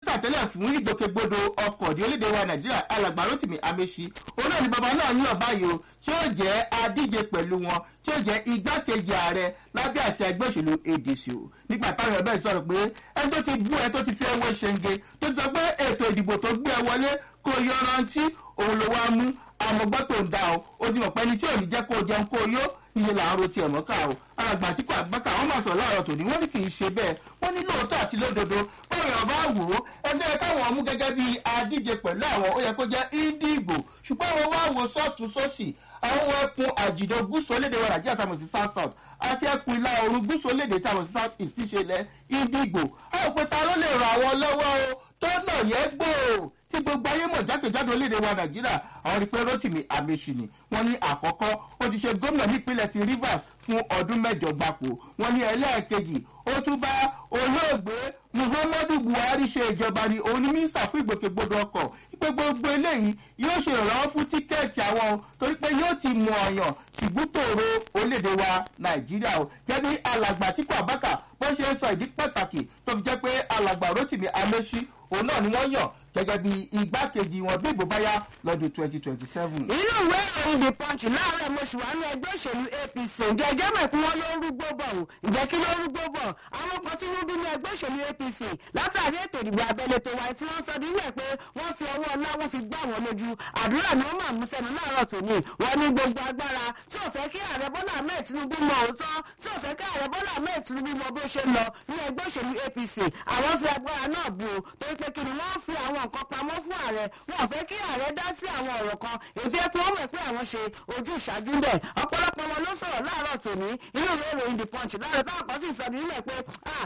mínísítà tẹ́lẹ̀ fún ìgbòkègbodò ọkọ̀ ní orílẹ̀-èdè wa nàìjíríà alàgbà rotimi amechi òun náà ni bàbá náà yàn báyìí o tí ó jẹ́ adíje pẹ̀lú wọn tí ó jẹ́ igbákejì ààrẹ lábẹ́ àṣẹ ẹgbẹ́ òṣèlú adc o nígbà táwọn ẹ̀bẹ̀ sọ̀rọ̀ pé ẹni tó ti bú ẹ tó ti fi ẹwọ́ ṣẹ́ńgẹ tó ti sọ pé ètò ìdìbò tó gbé ẹ wọlé kó yọrantí òun ló wá mú àmọ́gbọ́ tó ń da o ó ti mọ̀ pé ẹni tí ò ní jẹ́ kó jẹun kó yó iye là ń ro tiẹ̀ mọ́ká o alàgbà àtìkú àgbàkà wọn máa sọ láàárọ̀ tòní wọ́n ní kì í ṣe bẹ́ẹ̀ wọ́n ní lóòótọ́ àti lódodo báwo yàn bá wò ó ẹgbẹ́ káwọn mú gẹ́gẹ́ bí adíje pẹ̀lú àwọn ó yẹ kó jẹ́ índíìgbò ṣùgbọ́n àwọn wá wo sọ́ọ̀tún sósì àwọn ẹkùn àjìdó gúúsù olédè wa nàìjíríà tàbí sí south south àti ẹkùn ìlà oòrùn gúúsù olédè tàbí sí south east ṣẹlẹ̀ índíìgbò àwọn òpèta ló lè ràn àwọn lọ́wọ́ o tó nà yẹ gbòò tí gbogbo ayé mọ̀ jákèjádò orílẹ̀-èdè wa nàìjíríà àwọn rí pé rotimi amechi ni wọ́n ní àkọ́kọ́ ó ti ṣe gómìnà nípínlẹ̀ ti rivers fún ọdún mẹ́jọ gbapò wọ́n ní ẹlẹ́ẹ̀kejì ó tún bá olóògbé muhammadu buhari ṣe ìjọba ni òun ní mínísítà fún ìgbòkègbodò ọkọ̀ pé gbogbo eléyìí yóò ṣe ìrànlọ́wọ́ fún tíkẹ́ẹ̀tì àwọn torí pé yóò ti mú ọ̀yàn tìbútòrò orílẹ̀-èdè wa nàìjíríà o gẹ́gẹ́ bí alàgbà tíkọ̀ àbákà bó ṣe ń sọ ìdí pàtàkì tó fi jẹ́ pé alàgbà rotimi amechi òun náà ni wọ́n yàn gẹ́gẹ́ bí igbákejì wọn bí ìbò bá yá lọ́dún twenty twenty seven. inú ìwé ìròyìn the punch láàárọ̀ mo ṣì wà ní ẹgbẹ́ òṣèlú apc ǹjẹ́ ẹjẹ́ mọ̀ pé wọ́n ló ń rúgbó bọ̀ o ǹjẹ́ kí ló ń rúgbó bọ̀ àwọn kan tí wọ́n bí ní ẹgbẹ́ òṣèlú apc látàrí ètò ìdìbò abẹ́lé tó wáyé tí wọ́n sọ nílẹ̀ pé wọ́n fi ọwọ́ ọlá wọ́n fi gbá wọn lójú àdúrà ni wọ́n máa mú sẹ́nu láàárọ̀ tòní wọ́n ní gbogbo agbára tí ò fẹ́ kí ààrẹ bọ́lá ahmed tinubu mọ òótọ́ tí ò fẹ́ kí ààrẹ bọ́lá ahmed tinubu mọ bó ṣe lọ ní ẹgbẹ́ òṣèlú apc àwọn fi agbára náà bù ó torí pé kí ni wọ́n fi àwọn nǹkan pamọ́ fún ààrẹ wọn ò fẹ́ kí ààrẹ dá sí àwọn ọ̀rọ̀ kan èdè pé wọ́n mọ̀ pé àwọn ṣe ojú ìṣáájú bẹ̀ ọ̀pọ̀lọpọ̀ wọn ló sọ̀rọ̀ láàárọ̀ tòní inú ìwé ìròyìn the punch láàárọ̀ táwọn kan sì sọ nílẹ̀ pé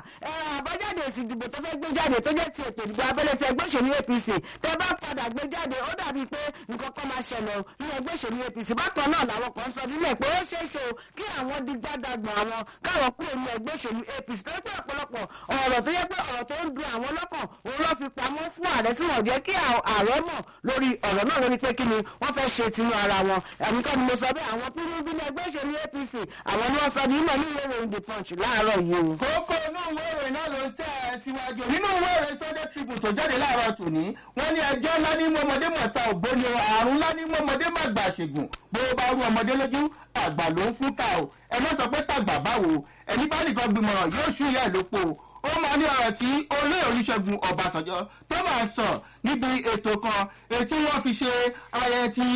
àbájáde èsì ìdìbò tó fẹ́ gbé jáde tó jẹ́ ti ètò ìdìbò abẹ́lé ti ẹgbẹ́ òṣèlú apc tẹ bá padà gbé jáde ó dàbí pé nǹkan kan máa ṣẹlẹ̀ ní ẹgbẹ́ òṣèlú apc bákan náà làwọn kan sọ nílẹ̀ pé ó ṣeé ṣe o kí àwọn di gbádàgbọ̀n àwọn káwọn kúrò ní ẹgbẹ́ òṣèlú apc tó pé ọ̀pọ̀lọpọ̀ ọ̀rọ̀ tó yẹ pé ọ̀rọ̀ tó ń dun àwọn lọ́kàn òun ló fi pamọ́ fún ààrẹ tí wọ́n jẹ́ kí ààrẹ mọ̀ lórí ọ̀rọ̀ náà lórí pé kí ni wọ́n fẹ́ ṣe tinú ara wọn ẹ̀mí kan ni mo sọ bẹ́ẹ̀ àwọn pínpín ní ẹgbẹ́ òṣèlú apc àwọn ni wọ́n sọ ní ìmọ̀ ní ìwé ìròyìn the punch láàárọ̀ yìí o. kókó inú ìwé ìròyìn náà ló ń tẹ̀ ẹ́ síwájú nínú ìwé ìròyìn sunday tribune tó jáde láàárọ̀ tòní wọ́n ní ẹjọ́ ńlá ní mọ́mọdé mọ̀ta ògbóni àrùn ńlá ní mọ́mọdé màgbà ṣègùn bó bá rú ọmọdé lójú àgbà ló ń fún ta o ẹ má sọ pé tàgbà báwo ẹni bá nìkan gbìmọ̀ràn yóò ṣú ìyá ìlópo ó máa ní ọ̀rọ̀ tí olóyè olùṣègùn ọ̀bàṣánjọ́ tó máa sọ níbi ètò kan ètí wọ́n fi ṣe ayẹyẹ ti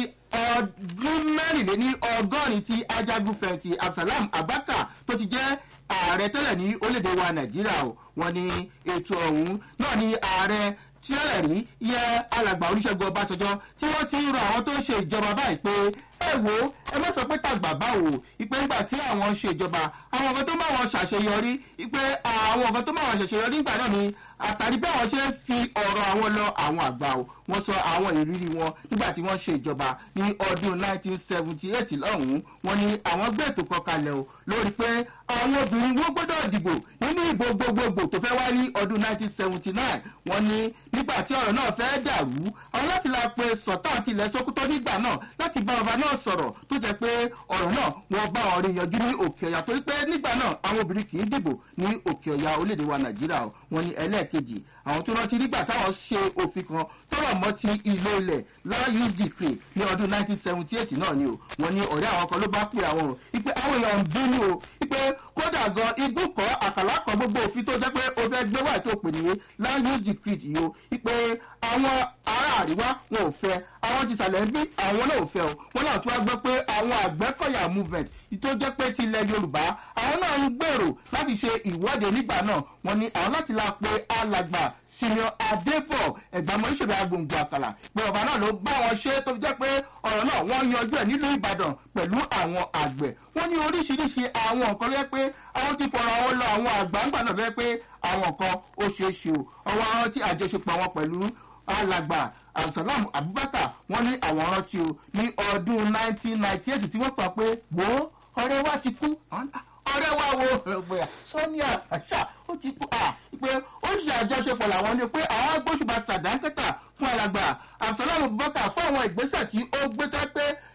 ọdún mẹ́rìnléní ọgọ́rin ti ajagunfẹ̀yìntì absalam abaka tó ti jẹ́ ààrẹ tẹ́lẹ̀ ní orílẹ̀-èdè wa nàìjíríà o wọ́n ní ètò ọ̀hún náà ní ààrẹ tí ó rẹ̀ rí yẹ alàgbà olùṣègùn ọbàṣánjọ́ tí wọ́n ti ń rọ àwọn tó ń ṣe ìjọba báyìí pé ẹ wo ẹ má sọ pé tàgbà báwo ìpè ńgbà tí àwọn ṣe ìjọba àwọn nǹkan tó máa wọn ṣàṣeyọrí ìpè àwọn nǹkan tó máa wọn ṣàṣeyọrí nígbà náà ni àtàrí bí àwọn ṣe ń fi ọ̀rọ̀ àwọn lọ àwọn àgbà o wọ́n sọ àwọn ìrírí wọn nígbà tí wọ́n ṣe ìjọba ní ọdún 1978 lọ́hùn-ún wọ́n ní àwọn gbé ètò kan kalẹ̀ o lórí pé àwọn obìnrin wọ́n gbọ́dọ̀ dìbò nínú ìbò gbogbogbò tó fẹ́ wá ní ọdún 1979 wọ́n ní nígbà tí ọ̀rọ̀ náà fẹ́ dàrú àwọn láti la pe sọ̀tàn àti ilẹ̀ sokoto nígbà náà láti bá ọba náà sọ̀rọ̀ tó jẹ́ pé ọ̀rọ̀ náà wọ́n bá wọn rí yanjú ní òkè ọ̀yà torí pé nígbà náà àwọn obìnrin kì í dìbò ní òkè ọ̀yà orílẹ̀-èdè wa nàìjíríà wọn ní ẹlẹ́ẹ̀kejì àwọn tó rántí nígbà táwọn ṣe òfin kan tọrọ mọ ti ìlò ilẹ̀ láyé dìkì ní ọdún 1978 náà ni o wọn ní ọ̀rẹ́ àwọn kan ló bá pè àwọn o ipe àwọn èèyàn ń bínú o ipe kódà gan igbó kọ àkàlà kan gbogbo òfin tó jẹ́ pé o fẹ́ gbé wáyé tó pè ní láyé dìkì yìí o ipe àwọn ará àríwá wọn ò fẹ́ àwọn ti sàlẹ̀ ń bí àwọn náà ò fẹ́ o wọn náà tún wá gbọ́ pé àwọn àgbẹ̀kọ̀yà movement tó jẹ́ pé ti ilẹ̀ yorùbá àwọn náà ń gbèrò láti ṣe ìwọ́de nígbà náà wọn ní àwọn láti la pe alàgbà senior adébọ̀ ẹ̀gbàmọ́ ìṣèlú agbòǹgbò àkàlà pé ọba náà ló bá wọn ṣe tó fi jẹ́ pé ọ̀rọ̀ náà wọ́n yanjú ẹ̀ nílùú ìbàdàn pẹ̀lú àwọn àgbẹ̀ wọ́n ní oríṣiríṣi àwọn nǹkan lọ́yẹ́ pé àwọn ti fọ̀rọ̀ àwọn lọ àwọn àgbàǹgbà náà lọ́yẹ́ pé àwọn nǹkan ó ṣeé ṣe o ọwọ́ àwọn tí àjọṣepọ̀ wọn pẹ̀lú alàgbà abdulsalam abubakar wọ́n ní àwọn rántí o ní ọdún 1998 tí wọ́n pa pé wo ọ̀rẹ́ wa ti kú ọ̀rẹ́ wa wo ẹgbẹ́ sọ́níà àṣà ó ti kú à pé ó ṣe àjọṣepọ̀ làwọn ní pé àwọn agbóṣùbà sàdánkẹ́tà fún alàgbà abdulsalam abubakar fún àwọn ìgbésẹ̀ tí ó gbé tẹ́ pé ìgbà tó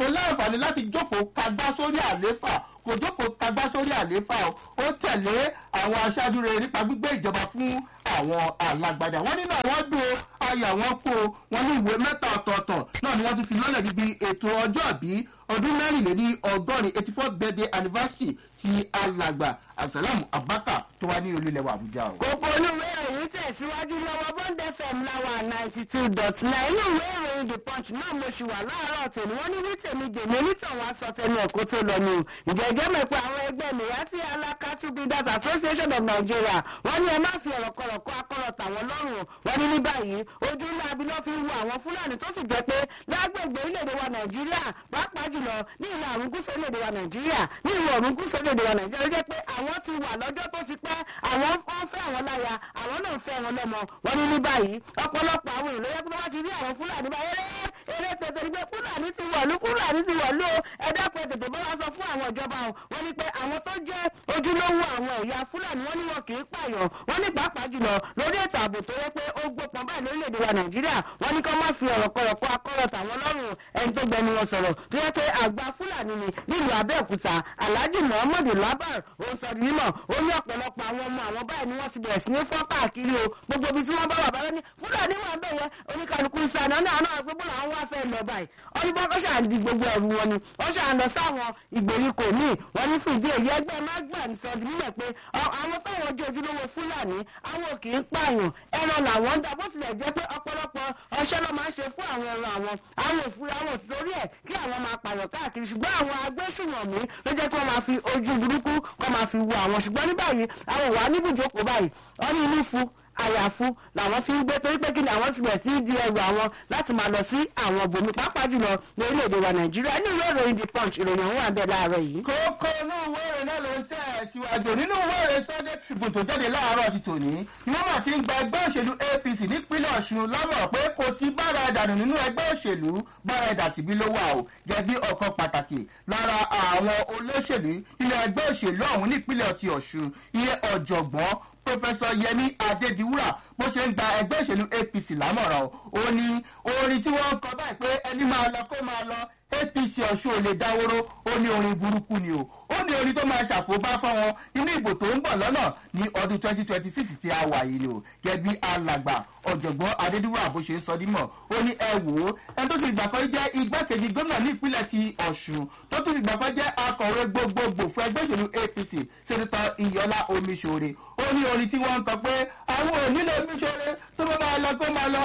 láǹfààní láti jókòó kagbá sórí àléfà kò jókòó kagbá sórí àléfà o ó tẹ̀lé àwọn aṣáájú rere nípa gbígbé ìjọba fún àwọn alágbádá wọn nínú àwọn dùn ayọ̀ àwọn kó wọn ní ìwé mẹ́ta ọ̀tọ̀ọ̀tọ̀ náà ni wọ́n tún fi lọ́lẹ̀ níbi ètò ọjọ́ ìbí ọdún mẹ́rìnlélí ọgọ́rin eighty four birthday anniversary ti alàgbà abdulsalam abaka tó wá ní olúlẹ̀wà àbújá o. kókó olúwe ìròyìn tẹ̀síwájú lọ́wọ́ bond fm láwa ninety two dot nine inú ìwé ìròyìn the punch náà mo ṣì wà láàárọ̀ tèmi wọ́n ní ní tèmi dèmi onítọ̀hún aṣọ tẹnu ẹ̀kọ́ tó lọ ni o ìjẹ́jẹ́ mọ̀ pé àwọn ẹgbẹ́ mìíràn alakatu builders association of nigeria wọ́n ní ẹ má fi ọ̀rọ̀ kọ̀rọ̀ kọ́ akọ́rọ̀ tàwọn lọ́rùn o wọ́n ní ní báyìí ojú ńlá abilọ́ fi ń wo àwọn fúlàní tó sì jẹ́ pé lágbègbè orílẹ̀-èdè wa nàìjíríà pàápàá jùlọ ní ìlà àrùn gúúsù orílẹ̀-èdè wa nàìjíríà ní ìwọ̀ ọ̀rùn gúúsù orílẹ̀-èdè wa nàìjíríà ló jẹ́ pé àwọn ti wà lọ́jọ́ tó ti pẹ́ àwọn wọ́n fẹ́ àwọn láya àwọn náà fẹ́ wọn lọ́mọ wọ́n ní ní báyìí ọ̀pọ̀lọpọ̀ àwọn èèyàn ló yẹ pé wọ́n ti rí àwọn fúlàní báyìí eré eré tètè ní pé fúlàní ti wọ̀lú fúlàní ti wọ̀lú o ẹ̀dá pé tètè bá wá sọ fún àwọn ìjọba o wọ́n ní pé àwọn tó jẹ́ ojúlówó àwọn ẹ̀yà fúlàní wọ́n ní wọn kì í pààyàn wọ́n ní pàápàá jùlọ lórí ètò ààbò tó yẹ pé ó gbópọn báyìí lórílẹ̀‐èdè wa nàìjíríà wọ́n ní kí wọ́n má fi ọ̀rọ̀ kọ̀rọ̀ kọ́ akọ́rọ̀ tàwọn lọ́rùn ẹni tó gbẹnu wọn sọ̀rọ̀ tó yẹ pé àgbà fúlàní ni nílùú abẹ́òkúta alhaji muhammadu labar ó ń sọ di mímọ̀ ó ní ọ̀pọ̀lọpọ̀ àwọn ọmọ àwọn báyìí ni wọ́n ti bẹ̀rẹ̀ sí ní fọ́ káàkiri o gbogbo ibi tí wọ́n bá wà bá lọ́ní fúlàní wà ń bẹ̀ yẹ oníkàlùkù ń sànà náà náà gbogbo làwọn wá fẹ́ lọ báyìí ọdún bá ṣà ń di gbogbo ẹ̀rù wọn ni wọ́n ṣà ń lọ sáwọn ìgbèríko míì wọ́n ní fún ìdí èyí ẹgbẹ́ mágbà ń sọ di mímọ̀ pé àwọn táwọn jẹ́ ojúlówó fúlàní àwọn kì í pààyàn ẹran làwọn ń dá bó tilẹ̀ jẹ́ pé ọ̀pọ̀lọpọ̀ ọṣẹ́ ló máa ń ṣe fún àwọn ẹran àwọn àwọn òfurufú àwọn òtítorí ẹ̀ kí àwọn máa pààyàn káàkiri ṣùgbọ́n àwọn agbésùnmọ̀mí ló jẹ́ kí wọ́n máa fi ojú burúkú kọ́ máa fi wo àwọn ṣùgbọ́n ní báyìí àwọn ìwà níbùjókòó báyìí wọ́n ní inú fún àyàfu làwọn fi ń gbé torí pé kí ni àwọn ti bẹ̀ sí di ẹrù àwọn láti máa lọ sí àwọn bòmí pàápàá jùlọ ní orílẹ̀-èdè wa nàìjíríà ní ìwé ìròyìn the punch ìròyìn ọ̀hún wà bẹ́ẹ̀ láàárọ̀ yìí. kókó inú ìwé ìròyìn náà ló ń tẹ̀ ẹ́ síwájú nínú ìwé ìròyìn sunday tribune tó jáde láàárọ̀ ti tòní ni wọ́n mà ti ń gba ẹgbẹ́ òṣèlú apc nípínlẹ̀ ọ̀ṣun lámọ̀ pé kò sí bára ẹ̀dànù nínú ẹgbẹ́ òṣèlú bára ẹ̀dà síbí ló wà o gẹ́gẹ́ bí ọ̀kan pàtàkì lára àwọn olóṣèlú ilé ẹgbẹ́ òṣèlú ọ̀hún nípínlẹ̀ ti ọ̀ṣun iye ọ̀jọ̀gbọ́n pọfẹsọ yẹmi adédiwúrà bó ṣe ń gba ẹgbẹ́ ìṣèlú apc lámọ̀ràn o ó ní orin tí wọ́n ń kọ báyìí pé ẹni máa lọ kó máa lọ apc ọ̀ṣun ò lè dáwóró ó ní orin burúkú ni o ó ní orin tó máa ṣàkóbá fáwọn inú ìbò tó ń bọ̀ lọ́nà ní ọdún twenty twenty six tí a wà yìí ni o gẹ́bí alàgbà ọ̀jọ̀gbọ́n adédúwà bó ṣe ń sọ dímọ̀ ó ní ẹ wò ó ẹni tó ti gbà kan jẹ́ igbákejì gómìnà ní ìpínlẹ̀ ti ọ̀ṣun tó ti gbà kan jẹ́ akọ̀wé gbogbogbò fún ẹgbẹ́ ìṣèlú apc sẹ́nitọ́ iyọlá omiṣore ó ní orin tí wọ́n ń kọ pé àwọn ò nílò omiṣore tó bá máa lọ kó máa lọ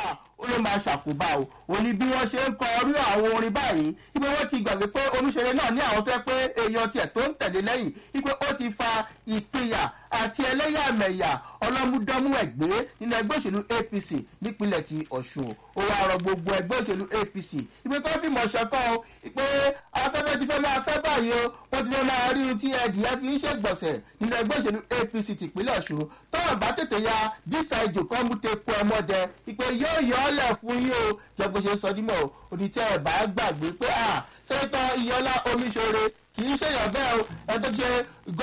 ó ló máa ṣàkóbá o ò ní bí wọ́n ṣe ń kọ orí àwọn orin báyìí ipe wọ́n ti gbàgbé pé omiṣore náà ní àwọn tó yẹ pé èèyàn tiẹ̀ tó ń tẹ̀lé lẹ́yìn ipe ó ti fa ìpínyà àti ẹlẹ́yàmẹ̀yà ọlọ́múdọ́mú ẹ̀gbẹ́ nínú ẹgbẹ́ òṣèlú apc nípínlẹ̀ ti ọ̀ṣun ó wá rọ gbogbo ẹgbẹ́ òṣèlú apc ipe tó fi mọ̀ ṣọ̀kan o pé afẹ́fẹ́ ti fẹ́ máa fẹ́ báyìí o wọ́n ti fẹ́ máa rí ohun tí ẹ̀dìyẹ fi ń ṣègbọ̀nsẹ̀ nínú ẹgbẹ́ òṣèlú apc tìpínlẹ̀ ọ̀ṣun tọ́wọ̀n bá tètè ya dísà ìjò kan mú tepo ẹmọdẹ ipe yóò yọ ọ́ lẹ̀ fún yín o jẹ́ bó ṣe sọ dímọ̀ o onítẹ̀ ẹ̀ bá gbàgbé pé à sẹ́tọ̀ iyọ́lá omiṣore kì í ṣèyàn bẹ́ẹ̀ o ẹ tó ṣe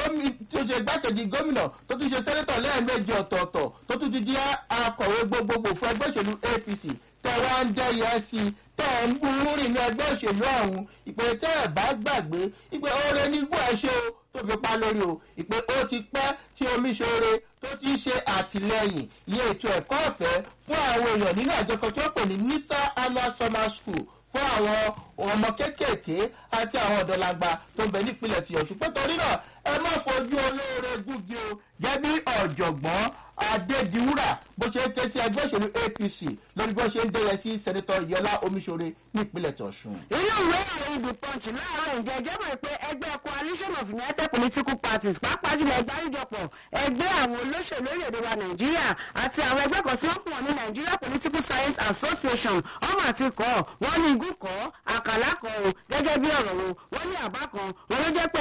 tó ṣe gbákejì gómìnà tó tún ṣe sẹ́nẹ́tọ̀ lẹ́ẹ̀mejì ọ̀tọ̀ọ̀tọ̀ tó tún ti di akọ̀wé gbogbogbò fún ẹgbẹ́ òṣèlú apc tẹ wá ń dẹ́yẹ sí i tẹ ń burú rìn ní ẹgbẹ́ òṣèlú ọ̀hún ìpè tẹ́ ẹ̀ bá gbàgbé ìpè oore nígbà ẹ ṣe o tó fi pa lórí o ìpè ó ti pẹ́ tí omi ṣoore tó ti ṣe àtìlẹyìn iye ètò ẹ̀kọ́ ọ̀fẹ́ fún àwọn èèyàn nínú àjọ kan tí wọ́n pè ní nisa annual summer school fún àwọn ọmọ kéékèèké àti àwọn ọ̀dọ́lagba tó ń bẹ nípìnlẹ̀ tí ọ̀ṣun pé torí náà ẹ má fojú olóore gúgi o jẹ́ bí ọ̀jọ̀gbọ́n adédiwúrà bó ṣe ń ké sí ẹgbẹ́ òṣèlú apc lórí bí wọ́n ṣe ń dẹ́yẹ sí sẹ́nitọ́ yọlá omiṣore nípínlẹ̀ tọ̀ṣun. inú ìwé ìròyìn the punch láàárọ̀ ǹjẹ́ ẹjẹ́ mọ̀ pé ẹgbẹ́ coalition of united political parties pàápàá jùlọ ẹgbẹ́ àríjọpọ̀ ẹgbẹ́ àwọn olóṣèlú orílẹ̀-èdè wa nàìjíríà àti àwọn ẹgbẹ́ kan tí wọ́n pọ̀ ní nigeria political science association ọmọ àti kọ́ wọ́n ní igun kọ́ àkàlà kọ́ o gẹ́gẹ́ bí ọ̀rọ̀ wo wọ́n ní àbá kan wọ́n ló jẹ́ pé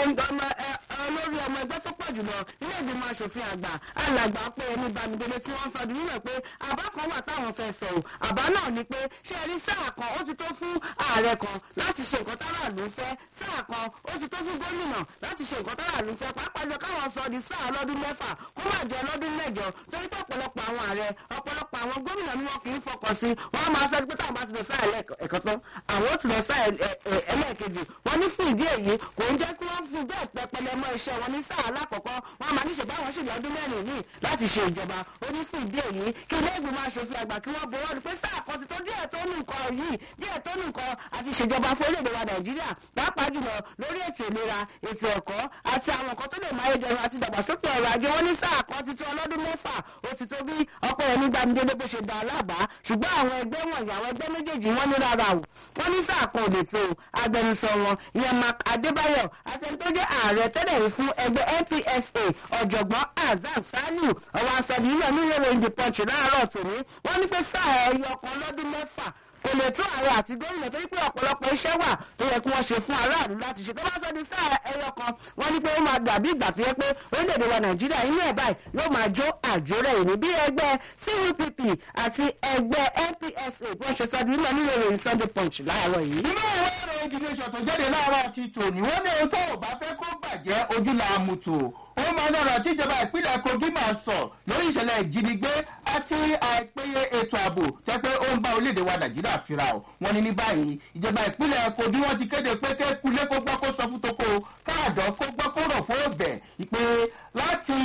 olórí ọmọ ẹgbẹ́ tó pọ̀ jùlọ ilé ìgbìmọ̀ asòfin àgbà alàgbà pé ẹni bámidélé tí wọ́n sọ di nílẹ̀ pé àbá kan wà táwọn fẹ́ sọ o àbá náà ni pé ṣé ẹni sáà kan ó ti tó fún ààrẹ kan láti ṣe nǹkan tára ló ń fẹ́ sáà kan ó ti tó fún gómìnà láti ṣe nǹkan tára ló ń fẹ́ pàápàá jọ káwọn sọ di sáà lọ́dún mẹ́fà kó má jẹ́ lọ́dún mẹ́jọ torí pé ọ̀pọ̀lọpọ̀ àwọn ààrẹ ọ̀pọ̀lọpọ̀ àwọn àwọn gómìnà ni wọn kì í fọkàn sí wọn máa sọ pé táwọn bá ti lọ sáà ẹ̀kọ́ tán àwọn ó ti lọ sáà ẹlẹ́ẹ̀kejì wọn ní fún ìdí èyí kò ń jẹ́ kí wọ́n fún bẹ́ẹ̀ pẹpẹlẹ mọ́ iṣẹ́ wọn ní sáà alákọ̀ọ́kọ́ wọn máa níṣẹ́ báwọn ṣì lọ́dún mẹ́rin yìí láti ṣe ìjọba ó ní fún ìdí èyí kí ilé ìgbìmọ̀ aṣòfin àgbà kí wọ́n bọ̀wọ́ pé sáà kan ti tó díẹ̀ tó nù nǹkan yìí díẹ̀ tó nù nǹkan àti ìṣèjọba fún orílẹ̀-èdè wa nàìjíríà pàápàá jùlọ lórí ètò ìlera ètò ẹ̀kọ́ àti àwọn nǹkan tó lè máa yẹ jẹun àti ìdàgbàsókè ọrọ̀ ajé wọn ní sáà kan ti tó ọlọ́dún mẹ́fà ó ti tó bí ọpẹ́ yẹn nígbà mídélé bó ṣe dá alábàá ṣùgbọ́n àwọn ẹgbẹ́ wọ̀nyí àwọn ẹgbẹ́ méjèèjì wọ́n ní rárá o wọ́n ní sáà kan ò lè tó agbẹnusọ wọn ìyẹn mark adébáyọ̀ àti ẹni tó jẹ́ ààrẹ tẹ́lẹ̀ rí fún ẹgbẹ́ npsa ọ̀jọ̀gbọ́n azan saliu ọwọ́ asọ̀dì yìí náà ní ìròyìn the punch láàárọ̀ tòní wọ́n ní pé sáà ẹyọ kan lọ́dún mẹ́fà kò lè tún ààrẹ àti gómìnà torí pé ọ̀pọ̀lọpọ̀ iṣẹ́ wà tó yẹ kí wọ́n ṣe fún aráàlú láti ṣe tó bá sọ di sáà ẹyọ kan wọ́n ní pé ó máa dàbí ìgbà tó yẹ pé orílẹ̀-èdè wa nàìjíríà inú ẹ̀ báyìí yóò máa jó àjórẹ̀ ìní bí ẹgbẹ́ cupp àti ẹgbẹ́ npsa bí wọ́n ṣe sọ di nínú nínú ìròyìn sunday punch láàárọ̀ yìí. inú ìwé ìròyìn gidi ṣọ̀tún jáde láàárọ̀ ti tòní wọ́n ní ohun tó ò bá fẹ́ kó bàjẹ́ ojú la mú tò ó máa lọ́rọ̀ tíjọba ìpínlẹ̀ kogi máa sọ lórí ìṣẹ̀lẹ̀ ìjínigbé àti àìpéye ètò ààbò tẹ́ pé ó ń bá orílẹ̀-èdè wa nàìjíríà fira o wọ́n ní ní báyìí ìjọba ìpínlẹ̀ kogi wọ́n ti kéde pé kékulé kó gbọ́ kó sọ fún toko káàdọ̀ kó gbọ́ kó rọ̀ fún ọbẹ̀ ìpè láti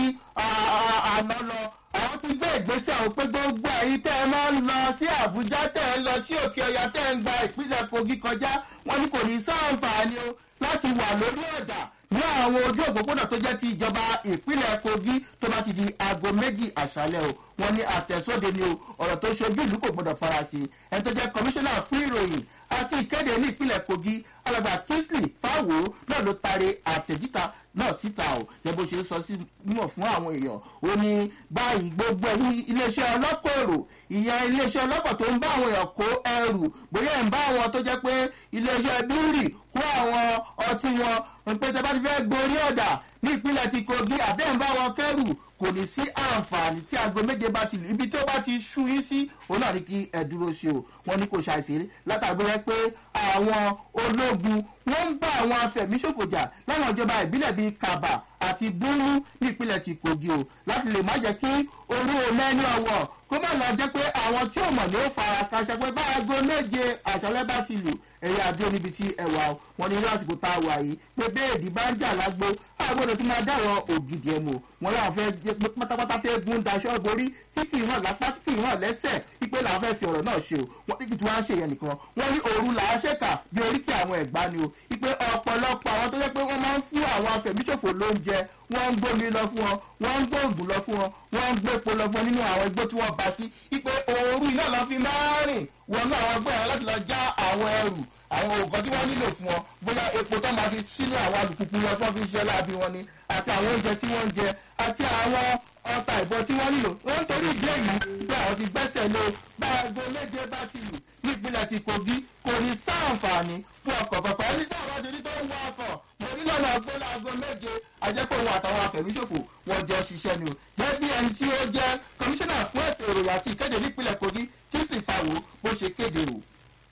àná lọ àwọn ti gbé ìgbésẹ̀ àwọn pé gbogbo ẹ̀yin tẹ́ ẹ máa ń lọ sí àbújá tẹ́ ẹ ń lọ sí òkè ọ̀yà tẹ́ ẹ ń gba ìpínlẹ̀ kogi kọjá wọn ni kò ní sáǹfààní o láti wà lórí ọ̀dà ní àwọn ojú òpópónà tó jẹ́ ti ìjọba ìpínlẹ̀ kogi tó bá ti di aago méjì àṣálẹ̀ o wọn ní àtẹ̀sóde ni o ọ̀rọ̀ tó ṣojú ìlú kò gbọdọ̀ farasí ẹni tó jẹ́ kọmíṣánná fún ìròyìn àti ìkéde ní ìpínlẹ̀ kogi alàgbà kingsley fáwo náà ló taari àtẹ̀jíta náà síta o yẹ bó ṣe sọ sí mímọ̀ fún àwọn èèyàn ó ní báyìí gbogbo ẹ̀yìn iléeṣẹ́ ọlọ́pọ̀ èrò ìyẹn iléeṣẹ́ ọlọ́pọ̀ tó ń bá àwọn èèyàn kó ẹrù bóyá ẹ̀ ń bá àwọn tó jẹ́ pé iléeṣẹ́ bírì kó àwọn ọtí wọn pé tẹ bá ti fẹ́ gborí ọ̀dà ní ìpínlẹ̀ ti kogi àbẹ́ ń bá wọn kẹ́rù kò ní sí àǹfààní tí aago méje bá ti lù ibi tó bá ti ṣú yín sí òun náà ní kí ẹ dúró sí o wọn ní kò ṣàìsí látàgbé rẹ pé àwọn ológun wọn ń bá àwọn afẹ̀míṣòfò jà láwọn ìjọba ìbílẹ̀ bíi kaba àti búrú ní ìpínlẹ̀ ti kogi o láti lè má jẹ́ kí orú omẹ́ni ọwọ́ kó má lọ jẹ́ pé àwọn tí ò mọ̀ ní ó fara kaṣẹ pé bá aago méje àṣálẹ́ bá ti lù ẹ̀yà àdó níbi tí ẹwà wọn ní lásìkò tá a wà yìí pé béèdì bá ń jà lágbo àgbọ̀dọ̀ tó máa dáwọ̀ ògidì ẹ̀ mọ̀ wọn làwọn fẹ́ jẹ́ pé pátápátá tẹ́ gún daṣọ́ borí tí kì í hàn lápá tí kì í hàn lẹ́sẹ̀ wípé làwọn fẹ́ fi ọ̀rọ̀ náà ṣe o wọn ní kí tí wọ́n á ṣe yẹn nìkan wọ́n ní òru làá ṣèkà bí oríkì àwọn ẹ̀gbá ni o wípé ọ̀pọ̀lọpọ̀ àwọn tó jẹ́ pé wọ́n máa ń fún àwọn afẹ̀míṣòfò lóúnjẹ wọ́n ń gbómi lọ fún wọn wọ́n ń gbóògùn lọ fún wọn wọ́n ń gbépo lọ fún wọn nínú àwọn igbó tí wọ́n bá sí wípé òru iná lọ fi máa rìn wọnú àwọn ọgbọ́n yẹn láti lọ já àwọn ẹrù àwọn òògùn tí wọ́n nílò fún wọn bóyá epo tó máa fi sínú àwọn alùpùpù wọn tí wọ́n fi ń ṣe láàbí wọn ni àti àwọn oúnjẹ tí wọ́n ń jẹ àti àwọn ọta ìbọn tí wọ́n nílò wọ́n ń torí ìdí èyí pé àwọn ti gbẹ́sẹ̀ lé bá aago méje bá ti lù nípínlẹ̀ ti kogi kò ní sáǹfààní fún ọkọ̀ pẹ̀pẹ́ ẹni tí àwọn ọdún tó ń wọ ọkọ̀ mo ní lọ́nà ọgbọ́n aago méje ajẹ́pọ̀ òun àtàwọn afẹ̀míṣòfò wọn jẹ́ ṣiṣẹ́ ni o gẹ́gẹ́ bí ẹni tí ó jẹ́ kọmíṣánná fún ètò ìròyìn àti ìkéde nípínlẹ̀ kogi kí sì fàwọ́ bó ṣe kéde o.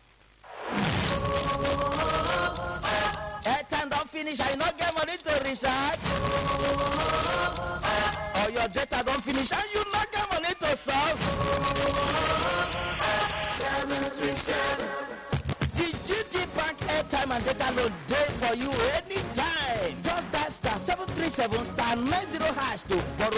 airtime don finish and you no get money to recharge or your data don finish and you no get money to solve. The GT Bank airtime and data load dey for you anytime. Just dial star seven three seven star nine zero hash to borrow